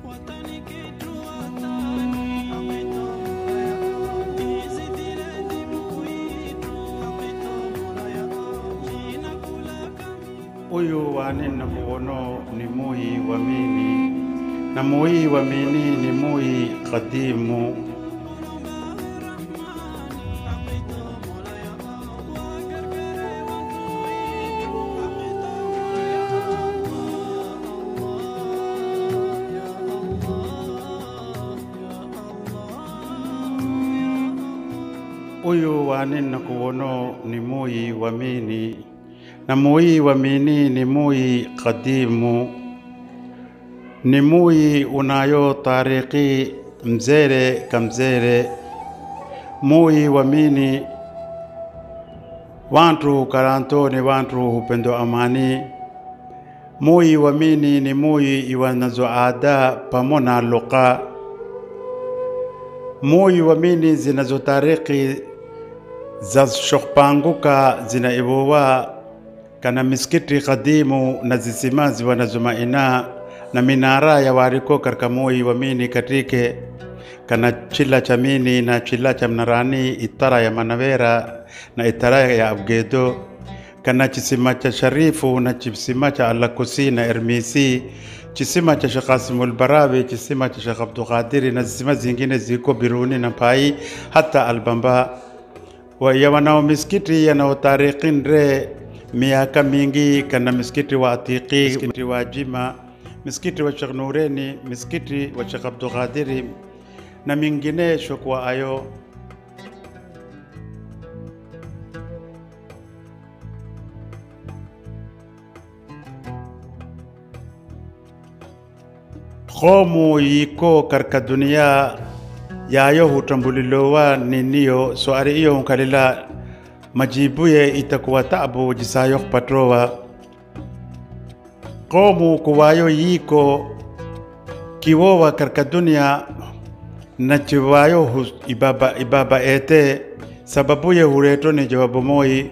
uyu wane nakuwono ni muyi wa mini na muyi wa mini ni muyi qadimu uyu wane nakuwono ni muyi wa mini na muyi wa mini ni muyi qadimu ni muyi unayo tariki mzere kamzere muyi wa mini wantu karanto ni wantu hupendo amani muyi wa mini ni muyi iwanazo ada pamona luqa muyi wa mini zinazo tariki za shokpanguka zina ibowa kana misikiti kadimu na zisimazi wanazomaina na minara ya wariko katika moyi wa mini katike kana chila cha mini na chila cha mnarani itara ya manavera na itara ya abgedo kana chisima cha sharifu na chisima cha alakusi na ermisi chisima cha Sheikh Qasimul Barawi chisima cha Sheikh Abdul Qadiri na zisima zingine ziko Biruni na Pai hata Albamba wa ya wanao misikiti yanao tarikin re miaka mingi kana misikiti wa Atiki, misikiti wa Jima, misikiti wa Sheikh Nureni, misikiti wa Sheikh Abdul Qadiri na minginesho kwa ayo khomu yiko karka dunia yayo hutambulilowa niniyo so ari iyo hunkalila majibuye itakuwa tabu jisayo patrowa qomu kuwayo yiko kiwowa karka dunia na chiwayo hus- ibaba, ibaba ete sababuye hureto ni jawabu moi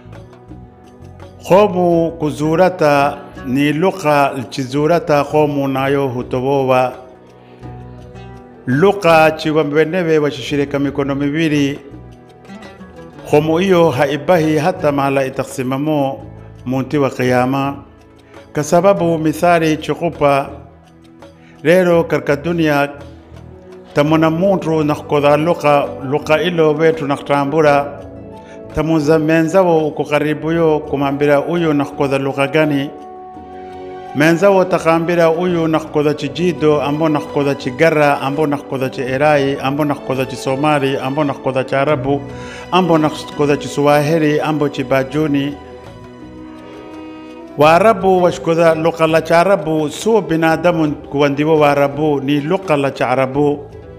qomu kuzurata ni lugha chizurata qomu nayo hutobowa lugha chiwambenewe washishirika mikono miwili khomo iyo haibahi hata mahala itaksimamo munti wa qiyama kwa sababu mithali chikupa lero karka dunia tamona muntu nakkodha luka luka ilo wetu naktambura tamuza menzawo uko karibuyo kumambira uyu nakkodha luka gani menzawo takambira uyu nakkodha chijido ambo nakkodha chigara ambo nakkodha chierai ambo nakkodha chisomali ambo nakkodha charabu ambo nakkodha chiswahili ambo chibajuni waarabu washkodha luka la charabu suo binadamu kuwandiwo waarabu ni luka la charabu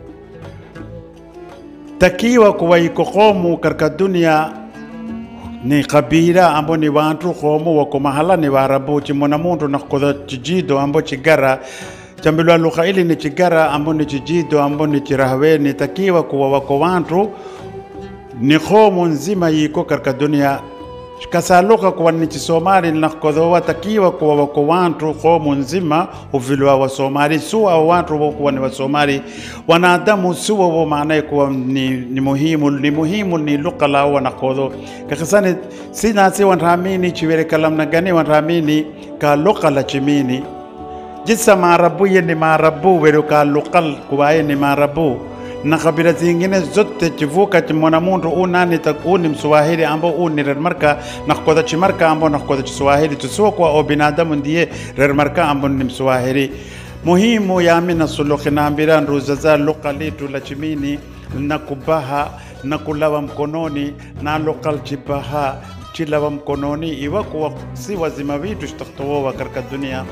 takiwa kuwaiko qomu karka dunia ni kabila ambo ni wantu qomu wako mahala ni waarabu chimona muntu nakkodha chijido ambo chigara chambilwa lugha ili ni chigara ambo ni chijido ambo ni chirahweni takiwa kuwa wako wantu ni qomu nzima yiko karka dunia kasaluka kuwa ni chisomali nakkodhowa takiwa kuwa wako wantu qomu nzima uvilwa wasomali suwa wantu wokuwa ni wasomali wanadamu suwa wo maanaye kuwa ni, ni muhimu ni muhimu ni luka lao wanakodho kakisani sinasi wanramini chiwere kalamna gani wanramini ka luka la chimini jisa maarabu ye ni maarabu wero ka lukal kuwaye ni maarabu na kabila zingine zote chivuka chimona muntu unani tak uni mswahili ambo uni rermarka nakkoda chimarka ambo nakkoda chiswahili tusuwa kwa o binadamu ndiye rermarka ambo ni mswahili muhimu yami na suluhi naambira nruza za luka litu la chimini na kubaha na kulawa mkononi na lokal chibaha chilawa mkononi iwa kuwa si wazima vitu shtaktowowa karka dunia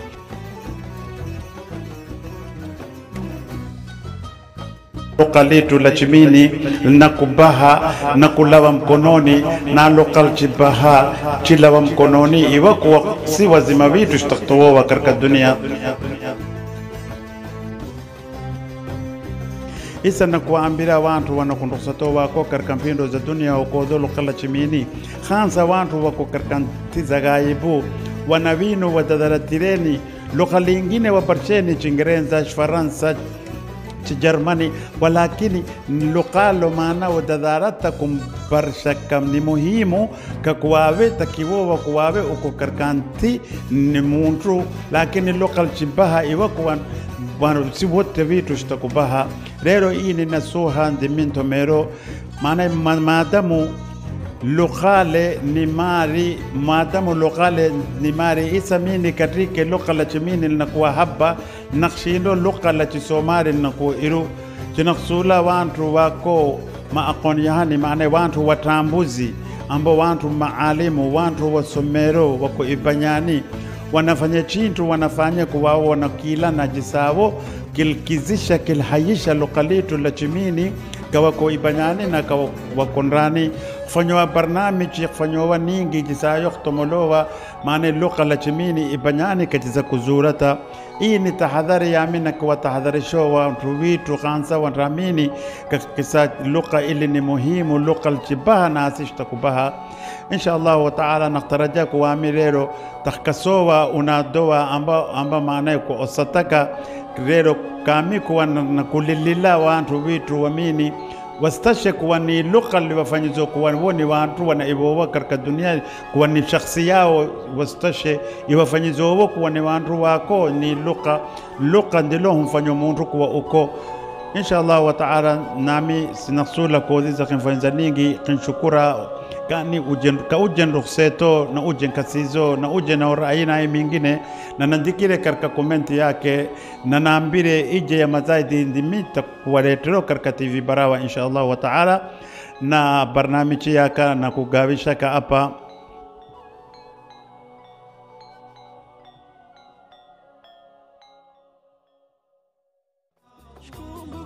luka litu la chimini na kubaha na kulawa mkononi na lokal chibaha chilawa mkononi iwa kuwa si wazima vitu shtaktowowa karka dunia isa na kuambira wantu wanakundusato wako karka mpindo za dunia ukodho lukala chimini khansa wantu wako karka ntizagaibu wanavino wadadaratireni lugha lingine waparsheni Chingereza, Faransa, Chijermani, walakini luqalo maana wadadaarata kumbarshakam ni muhimu kakuwawe takiwowa kuwawe uko karkanti ni muntu lakini luqal chibaha iwa kuwan wanu si wote vitu shtakubaha rero ini nasuha ndiminto mero maana ma- maadamu luqale ni mari maadamu luqale ni mari isamini katrike luqa la chimini linakuwa haba naqshindo luqa la chisomari linakuwa iru chinaqsula wantu wako maaqon yahani maana wantu watambuzi ambao wantu maalimu wantu wasomero wako ibanyani wanafanya chintu wanafanya kuwaona kila na jisavo kilkizisha kilhayisha luqa letu la chimini kawako ibanyani na kawako ndani kufanyowa barnamiji kufanyowa ningi jisayo kutomolowa maana lugha la chimini ibanyani kachiza kuzurata hii ni tahadhari yami na kuwatahadharisho watu witu kansa wanramini kakisa lugha ili ni muhimu lugha lchibaha na asishtakubaha insha Allah wa taala naktaraja kuwami rero takkasowa unadowa amba, amba maanaye ku osataka rero kami kuwa na na kulilila wantu witu wamini wastashe kuwa ni lugha liwafanyizo kuwa wo ni wantu wana ibowa katika dunia kuwa ni shakhsi yao wastashe iwafanyizo wo kuwa ni wantu wako ni lugha lugha ndilo humfanya muntu kuwa uko insha Allah wa taala nami sinasula koziza kinfanyiza ningi kinshukura kani ujen ka ujen rukhseto na ujen kasizo na ujen na aina hii mingine na nandikire katika komenti yake na naambire ije ya mazaidi ndimita kuwaletero katika TV Barawa insha Allah wa taala na barnamiji yaka na kugawishaka hapa Shkumbu